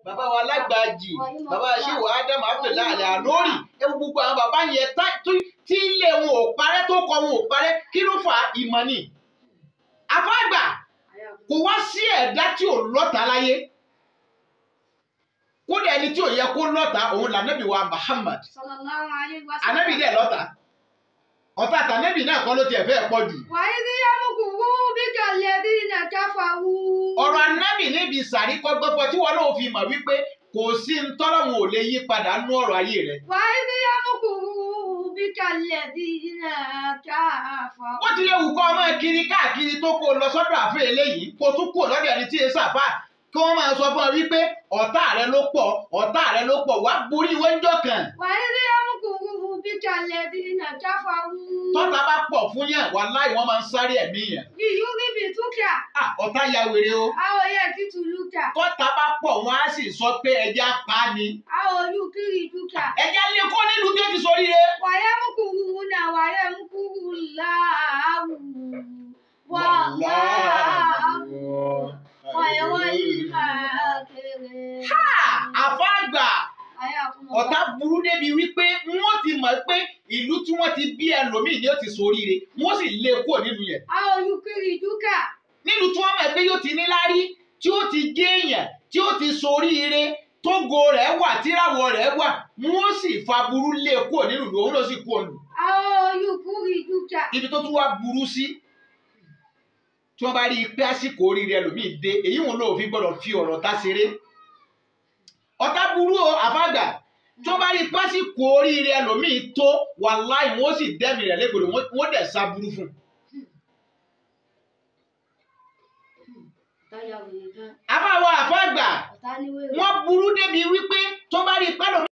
bàbá wa alágbàájì bàbá ṣéwò ádámù abdullahi alẹ́ àlórí ewu gbogbo àwọn bàbá yẹn tá- tó- tí ilé wọn ò parẹ́ tó kọ wọn ò parẹ́ kí ló fà á ìmọ̀ ni. àfáàgbà kò wá sí ẹ̀dá tí ò lọ́ta láyé kódà ẹni tí ò yẹ kó lọ́ta òun lànàbí wa Muhammad sallallahu alaihi wasallam. ànábì dẹ̀ lọ́ta ọ̀tá àtànẹ́bì náà kọ́ ló tiẹ̀ fẹ́ pọ̀ jù. وإذ يمكر بك الذين كفروا ọ̀rọ̀ ànábì níbi sàrí kọ́gbọ́pọ̀ tí wọ́n náà fi mọ̀ wípé kò sí ntọ́lọ́mù ò lè yí padà nú ọ̀rọ̀ ayé rẹ̀. وإذ يمكر بك الذين كفروا wọ́n ti lè wù kọ́ ọmọ kiri káàkiri tó kó lọ sọ́dọ̀ àfẹ́ eléyìí kó tún kó lọ́dọ̀ ẹni tí èsà fà kí wọ́n máa sọ fún ọ wípé ọ̀tá rẹ ló pọ̀ ọ̀tá rẹ ló pọ̀ wá borí wọ́njọ́ kan. وإذ يمكر بك الذين كفروا tọ́ta bá pọ̀ fún yẹn wàláhì wọ́n máa ń sáré ẹ̀mí yẹn. ليثبتوك Ah, ọ̀tá ya wèrè o. أو يقتلوك tọ́ta bá pọ̀ wọ́n á sì sọ pé ẹja pa á ni. أو يخرجوك ẹja lé kó nílùú tó ti sórí rẹ. ويمكرون ويمكر الله والله خير الماكرين àfáàgbà حياكم ọ̀tá الله burú débi wípé wọ́n ti mọ̀ pé ìlú tí wọ́n ti bí ẹlòmíì ni ó ti ṣoríire wọ́n sì lé kúrò nílùú yẹn. أو يخرجوك nílùú tí wọ́n mọ̀ pé yóò ti níláárí tí ó ti gé èèyàn tí ó ti ṣoríire tógo rẹ̀ wà tíràwọ̀ rẹ̀ wà wọ́n sì fa burú lé kúrò nílùú òun ló sì kúrò lù. أو يخرجوك ibi tó tún wá burú sí tí wọ́n bá rí i pé àsìkò oríire ẹlòmíì dé èyí wọn ló fi gbọ́dọ̀ fi ọ̀rọ̀ tá ṣeré ọ̀tá burú o àfàgbà tí wọ́n bá rí i pé àsìkò oríire ẹlòmíì tó wàláì wọ́n sì dẹ́mi rẹ̀ légbodò wọ́n- wọ́n dẹ̀ sá burú fún un. àbáwọ̀ àfàgbà wọ́n burú débi